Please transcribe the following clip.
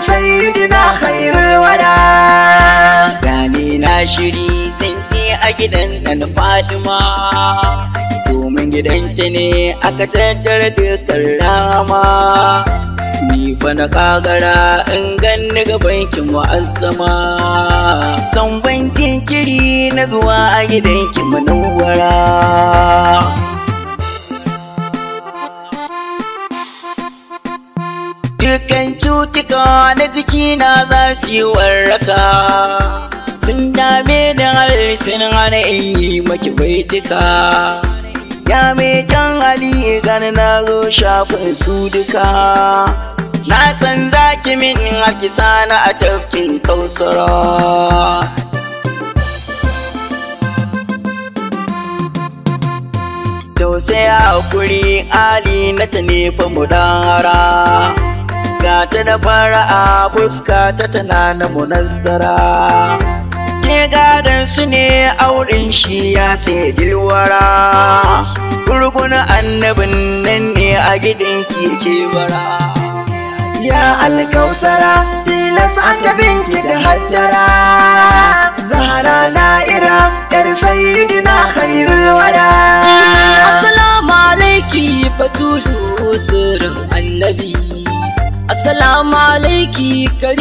sayyidina khairul wada gani na shiri zance a gidan nan Fatima domin gidanta ne aka tattara dukkan rama ni fa na kagara in ganni gaban ki mu'azzama san ban jinkiri na zuwa a gidan ki manawara Dukan cutuka na jikina za su yi warraka sun dame da harshen hana in yi maki baituka ya mai kan hali gani na zo shafin su duka na san zaki min haki sana a tafkin kausara tausaya hakuri ali na ta nefa mu hara ga ta da fara'a fuska ta tana na munazzara ke gadon su ne auren shi ya sai dilwara gurgun annabin nan ne a gidan ke bara ya alkausara tilas aka binki da hattara zahara na'ira yar sayyidina khairul wada Assalamu alaiki Batulu sirrin annabi Assalamu alaiki